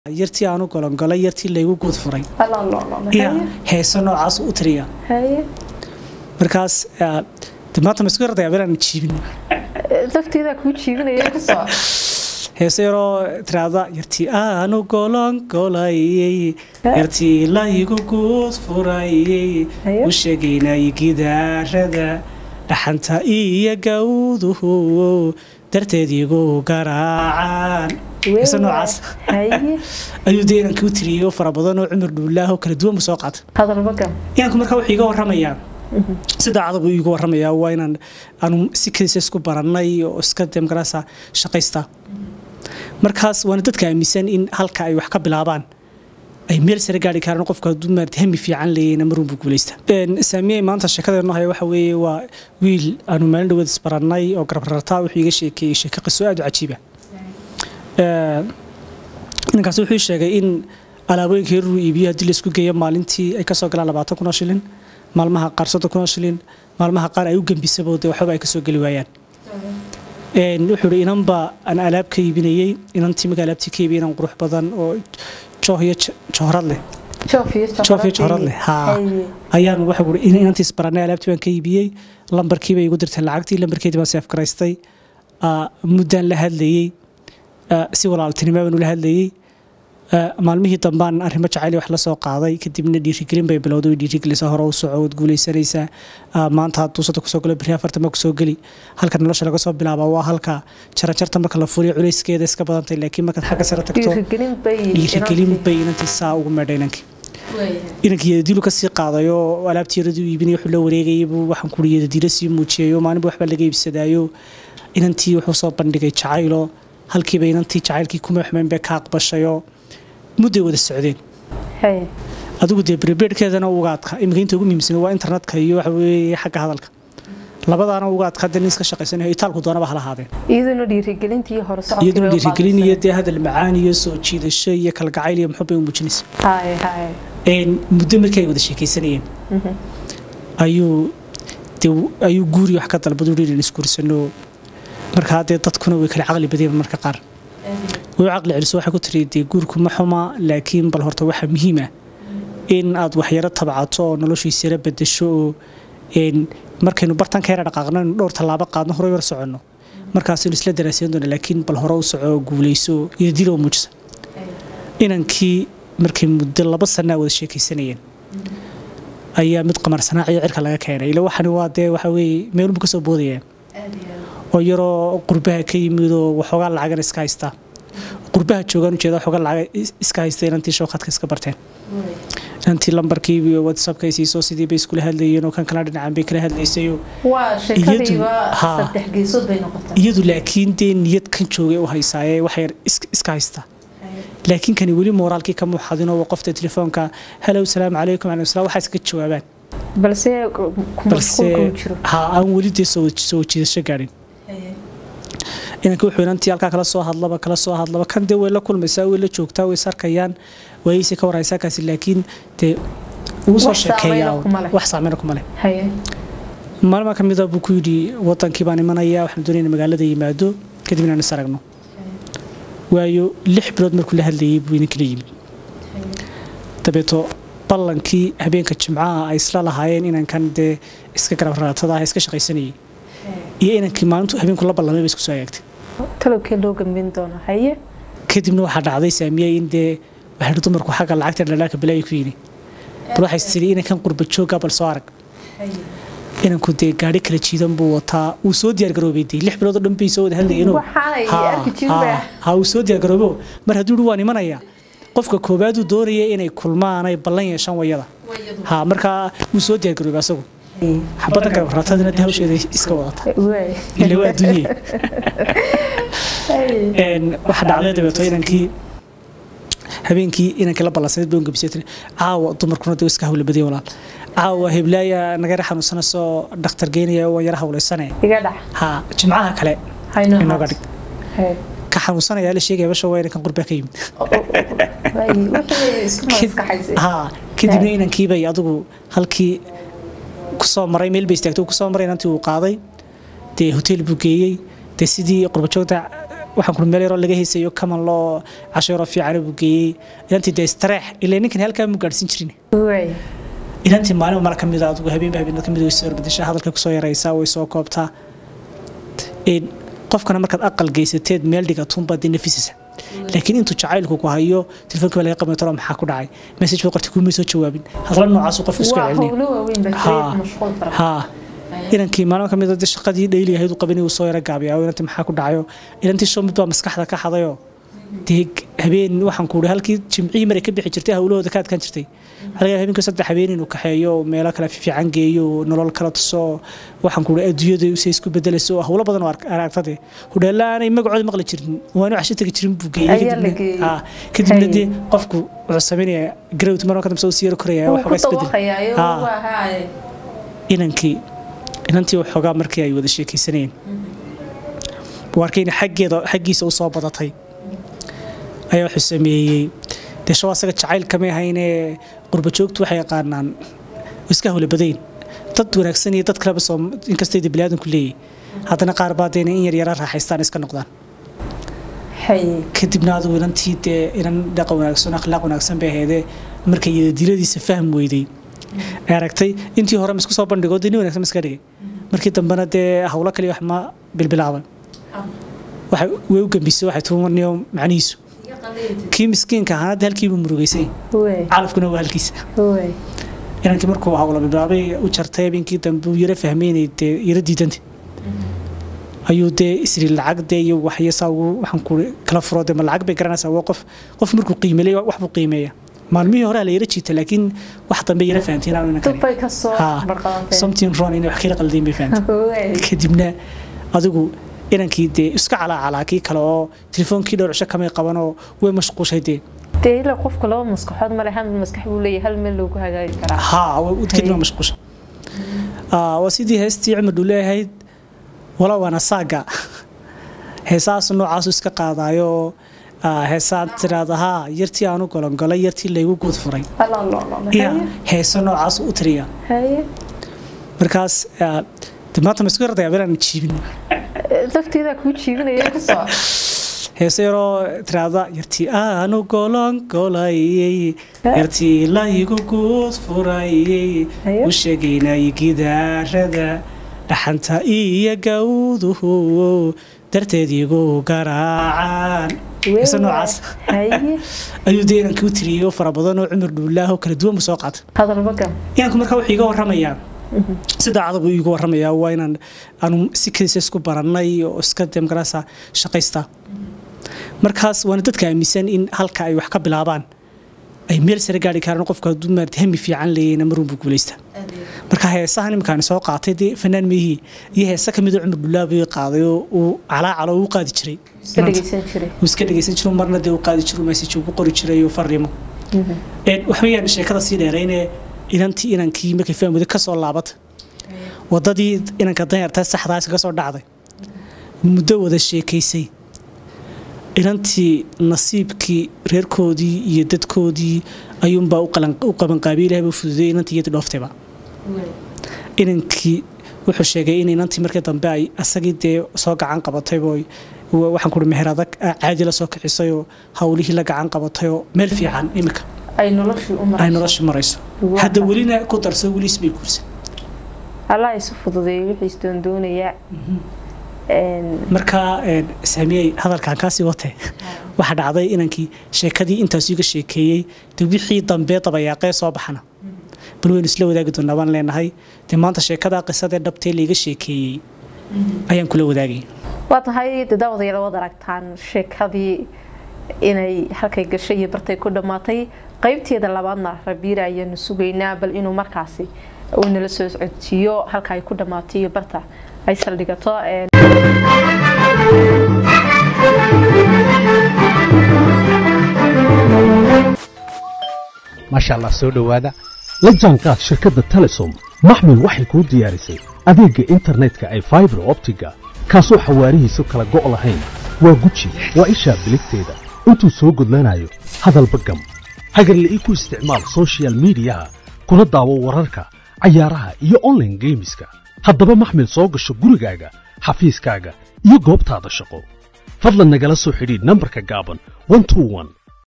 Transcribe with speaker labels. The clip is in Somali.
Speaker 1: yartii aanu golongolay yartii laygu guud furay yaa heese noocaas u tiriya markaas de maanta ma isku yardayaa inaan jiibin
Speaker 2: lafteedaa kuu jiibinaya kasoo
Speaker 1: heese yaroo tiraada yartii aanu golongolayey yartii laygu guud furayey u sheegaynay gidaarada dhaxanta iyo gawduhu darteed igu garaacaan heese noocaas ayuu dee inanka u tiriyey oo fara badan oo cumar dhuulaah oo kala duwan bu soo qaatay
Speaker 2: hadalbagan
Speaker 1: inanku markaa wuxuu iga warramayaa sida adag buu iiga warramayaa waa inaan aanu si kadiisa isku barannay oo iska demgaraasa shaqaysta markaas waana dadka aaminsan in halka ay wax ka bilaabaan ay meel sare gaari karaan qofka hadduu maarata hami fiican leeyayna marun buu guulaysta saamiyey maanta sheekadeenno haya waxa weeye waa wiil aanu maalin dhaweed isbarannay oo garabrartaa wuxuu iga sheekeeyey sheeko qiso aad u cajiiba ninkaas wuxuu sheegay in alaabooyinka yaruu iibiyo haddii laisku geeyo maalintii ay kasoo galaan labaatan kun oo shilin maalmaha qaar soddon kun oo shilin maalmaha qaar ay u gembisabo dee waxbaba ay kasoo geli waayaan wuxuu ihi inanba aan alaab ka iibinayey inantii marka alaabtii ka iibiyay inan qurux badan oo jooh iyo johrad leh joof iyo johrad leh haa ayaan waxa ui inantii isbarannay alaabtii baan ka iibiyey lambarkiibay igu dirteen lacagtii lambarkeedii baan seef garaystay muddaan la hadlayey si walaaltinimo baan ula hadlayey maalmihii dambaan arrimo jacayl wax la soo qaaday kadibna dhiirigelin bay bilowday way dhiirigelisa hore u soco waad guulaysanaysaa maanta hadduu sadda kusoo galo beri afartan ma kusoo geli halka nolosha laga soo bilaaba waa halka jarajarta marka la fuliyo culayskeeda iska badantay laakiin markaad xagga sare tagto dhiirigelin bay inantii saa ugu meedhay inankii inankii yadadiilu kasii qaadayo alaabtii yaradii u iibinay wuxuu la wareegayay buu waxaan kuri yadadiilo sii muujiyayo maalinba waxbaa laga iibsadaayo inantii wuxuu soo bandhigay jacaylo halkiiba inantii jacaylkii kuma xumeyn bay ka aqbashayo mudday wada socdeen adigu dee brebeedhkeedana ugaadka iminka inta ugu muhiimsan waa internetka iyo waxa weeye xagga hadalka labadaana ugaadka hadda nin iska shaqaysanayo itaalku doonaba hala haadeen
Speaker 2: iyaduna dhiirigelintii hore
Speaker 1: iyaduna dhiirigelin iyo dee hadal macaan iyo soo jiidasho iyo kalgacayl iyo muxub bay u muujinaysa muddo markii ay wada sheekaysanayeen ayuu dee ayuu guuri wax ka dalbadu dhiirin isguursano markaa dee dadkuna way kala caqli badeen marka qaar way caqli celiso waxay ku tiri dee guurku ma xuma laakiin bal horta waxaa muhiim ah in aad waxyaro tabcato oo noloshiisa yara bedasho oo markaynu bartanka yara dhaqaaqno inu dhowr tallaabo qaadno horey hor soconno markaasaynu isla daraasayn doona laakiin bal hore u soco guulayso iyo dilo muujisa inankii markay muddo laba sanaa wada sheekaysanayeen ayaa mid qamar sanaaciyo cirka laga keenay ila waxani waa dee waxa weeye meelunbu ka soo boodaya oo yaroo qurbaha ka yimid oo waxoogaa lacagan iska haystaa qurbaha joogaan ujeeda waxoogaa lacag iska haysta inantii showkadka iska barteen inantii lambarkii whatsappka ay siiso sidii bay iskula hadlayeen oo kan kala dhinacaan bay kala hadlaysayo iyadu laakiin dee niyad kan joogay u haysaaye waxay iska haystaa laakiin kani weli mooraalkii ka muuxadinoo qofta telefoonka halow salaamu calaykum alaykum salaam waxaa iska jawaabaan
Speaker 2: balse
Speaker 1: balse ha aan weli dee soo jiidasho gaadhin inanka wuxuu inantii halkaa kala soo hadlaba kala soo hadlaba kan dee way la kulmaysaa way la joogtaa way sarkayaan waayeyse ka warhaysaa kaasi laakiin dee ugu soo sheekeeyaa wax saameyna kuma leh maalmaa ka mida buu ku yidhi wadankii baan imanaya waxaan doonayna magaalada yimaado kadib inaan is aragno waayo lix bilood markuu la hadlayay buu inankila yimid dabeeto ballankii habeenka jimcaha ay isla lahaayeen inankan dee iska garab raatada ah iska shaqaysanayay iyo inankii maalintu habeenku la ballamay ba isku soo agaagtay
Speaker 2: talowkee loo gambin doona haye
Speaker 1: kadibna waxaa dhacday saamiyey in dee waxay dumarku xagga lacagta dhalaaka balaayi ku yini bal waxay tiri inankan qurba jooga bal soo arag inanku dee gaari kala jiidan buu wataa uu soo diyaar garoobay dee lix bilood oo dhan bay soo wada hadlayeen ha uu soo diyaar garoobo mar hadduu yidhi waan imanaya qofka koowaaduu doonaya inay kulmaan ay ballan yeeshaan wayada ha markaa wuu soo diyaar garoobay asagu xabadda garabratadina de hawsheeda iska wadata ila waa adduunye waxa dhacday dabeeto inankii habeenkii inankii la ballansanayd bay ungabisay tiri caawa dumarkuna de iska hawla badiyay walaal caawa heblaaya naga yara xanuunsana soo dhakhtar geynaya waan yara hawlaysane ha jimcaha kale inooga dhig ka xanuunsanaya la sheegaya basha waa inankan qurbaa ka yimid ha kadibna inankiibay adigu halkii kusoo maray meel bay istaagtay kusoo maray inantii uu qaaday dee hotel buu geeyey dee sidii qurbajoogta waxaan kuri meel yaroo laga haysayo kaman loo casho yaroo fiican buu geeyey inantii dee istareex ilaa ninkan halkaa mu gaadhsiin jirin
Speaker 2: waay
Speaker 1: inantii maalin mara ka mid a adigu habeenba habeenada ka mid way soo orbadashaa hadalka kusoo yaraysaa way soo koobtaa Een, qofkana markaad aqal geysateed meel dhigatuunbaad dee nafisaysa laakiin intuu jacaylku ku hayo telefoonka baa laga qabay talo maxaa ku dhacay message buu qortay kuumay soo jawaabin hadla noocaasuu qofku iska
Speaker 2: waa
Speaker 1: celinaya
Speaker 2: howlo waaweyn baa
Speaker 1: Haa.
Speaker 2: jiray mashquul fara
Speaker 1: haa inankii maalin ka mid a dee shaqadii dhayli ahayd uu qabanay uu soo yara gaabiyaa oo inantii maxaa ku dhacayo inantii show mid baa maskaxda ka xadayoo dee habeen waxaan ku halkii jimcihii maray ka bixi jirtay hawlahooda ka adkaan jirtay waxaa laga yaabaa habeenkii saddex habeen inuu kaxeeyo oo meelo kale fiican geeyo oo nolol kala tuso waxaan ku adduunyada se isku bedelayso oo hawlo badan oo ark- aragtade hudheella aanay magacooda maqli jirin waanu casho tegi jirin buu geeyey
Speaker 2: Ayaa la
Speaker 1: kadibna-
Speaker 2: geeyey.
Speaker 1: haa, kadibna
Speaker 2: Hay.
Speaker 1: dee qofku wuxuu samaynaya garowt marka dambe soo siyaro koraya
Speaker 2: wuu
Speaker 1: waxoogaa
Speaker 2: ku
Speaker 1: isbedel
Speaker 2: dawaqayaayo
Speaker 1: Haa.
Speaker 2: waa haaye
Speaker 1: inankii inantii waxoogaa markii ay wada sheekaysanayeen buu arkay in xaggeeda xaggiisa u soo badatay ayaa wuxuu sameeyey dee shaw asaga jacayl kamay ahaynee qurba joogtu waxay yaqaanaan iska hawla badayn dad wanaagsan iyo dad kaleba soo inkastay dee biniaadanku leeyahy haddana qaar baa dee in yar yara raaxaystaan iska noqdaan
Speaker 2: haye
Speaker 1: kadibna adigu inantii dee inan dhaqan wanaagsan akhlaaq wanaagsan bay ahaydee markay diladiisa fahm weyday ay aragtay intii hore ma isku soo bandhigo dee nin wanaagsan ma iska dhigay markii dambena dee hawlo kaliya wax ma bilbilaabay waxay way u gambisay waxay tuumaniyo macnihiisu kii miskiinka ahaana dee halkiibuu murugaysay
Speaker 2: waay
Speaker 1: calafkuna waa halkiisa
Speaker 2: waay
Speaker 1: inankii markuu hawlo bilbilaabay u jartay habeenkii dambe uu yara fahmeynay dee yara diidanta ayuu dee isri lacag dee iyo waxyasaa ugu waxaan ku kala furo dee ma lacag bay garanaysaa waa qof qof markuu qiimeelay wax buu qiimeeya maalmihii hore la yara jiita laakiin wax dambe yara fahanteen aanu inankani
Speaker 2: dubbay ka soo
Speaker 1: Ha.
Speaker 2: barqadanteen
Speaker 1: something wrong inay wax kala qaldayn bay fahantay
Speaker 2: waay
Speaker 1: kadibna adigu inankii dee iska calaacalaa kii kale oo telefoonkii dhowr cisho kamay qabanoo way mashquushay dee
Speaker 2: dee ilaa qofka laba maskaxood male hal maskax buu leeyahay hal meel loogu hagaagi karaa
Speaker 1: haa way- kadibna waa mashquusha Ah, waa sidii heestii cumar dhule ahayd wala waana saaga heesahaas noocaasu iska qaadaayo ah, heesaan tiraada haa yartii aanu golongolay yartii laygu guud furay iya heeso noocaasu u tiriya
Speaker 2: haye
Speaker 1: markaas ah, dee maanta ma isku yardayaa belaan jiibin
Speaker 2: lafteedaa kuu jiibinaya ka soo
Speaker 1: heeso yaroo tiraada yartii aanu golongolayey yartii laygu guud furayey
Speaker 2: Haye.
Speaker 1: u sheegaynay gidaarada dhaxanta iyo gawduhu darteed igu garaacaan heeso noocaas
Speaker 2: haye
Speaker 1: ayuu dee inankii u tiriyey oo fara badan oo cumar dhuulaah oo kala duwan buu soo qaatay
Speaker 2: hadalba gam
Speaker 1: inanku markaa wuxuu iga warramayaa si daacada buu iigu warramayaa waa inaan aanu si kadiisa isku barannay oo iska demgarasa shaqaysta markaas waana dadka aaminsan in halka ay wax ka bilaabaan ay meel sare gaari karaan qofka hadduu maarata hami fiican leeyayna marunbuu guulaysta marka heesahan iminkaan soo qaatay dee fanaan meehii iyo heese ka mid oo cumar dhulaabay qaaday oo uu calaacalo uu qaadi jiray
Speaker 2: iska dhegeysan jiray
Speaker 1: uu iska dhegeysan jiro marna dee uu qaadi jiro message ugu qori jiray oo fariimo een wax weeyaan sheekada sii dheerayne inantii inankii markay fahmada ka soo laabata wadadii inanka danyarta saxdaas ka soo dhacday muddo wada sheekaysay inantii nasiibkii reerkoodii iyo dadkoodii ayuunbaa u qalan- u qabanqaabiye ilahay buu fududey inantii iyadii dhooftayba inankii wuxuu sheegay in inantii markii dambe ay asagii dee soo gacan qabataybo waxaan kuhi meher adag caadi la soo kicisayoo hawlihii la gacan qabatayoo meel fiican iminka
Speaker 2: ay noloshii u
Speaker 1: ay
Speaker 2: marayso
Speaker 1: nolosha marayso
Speaker 2: Waa
Speaker 1: hadda
Speaker 2: tahay.
Speaker 1: welina ku darso weli isbay guursan
Speaker 2: allah isu fududeeyay wixii isdoondoonayaa Een,
Speaker 1: markaa een, saamiyey hadalkan kaasii watee waxaa dhacday inankii sheekadii intaas iga sheekeeyey de wixii dambe dabayaaqee soo baxana bal waynu isla wadaagi doonaa baan leenahay dee maanta sheekadaa qisadee dhabtee laiga sheekeeyey ayaan kula wadaagay
Speaker 2: waa tahay dee daawadayaal waad aragtaan sheekadii inay halkay gashay iyo bartay ku dhammaatay qaybteeda labaadna rabiira ayaanu sugaynaa bal inuu markaasi uu nala soo codsiiyo halka ay ku dhammaatay iyo barta ay saldhigato Een,
Speaker 3: maasha allah soo dhowaada la jaanqaad shirkadda telesom maxmil waxay kuu diyaarisay adeegga internetka ay faibar optiga kaasoo xawaarihiisu kala go' lahayn waa guji waa ishaa biligteeda intuu soo gudlanayo hadalba gam hagarla'ii ku isticmaal soshiyal miidiyaha kuna daawo wararka cayaaraha iyo online geemiska haddaba maxmil soo gasho gurigaaga xafiiskaaga iyo goobtaada shaqo fadlan nagala soo xidhiidh nambarka gaaban 121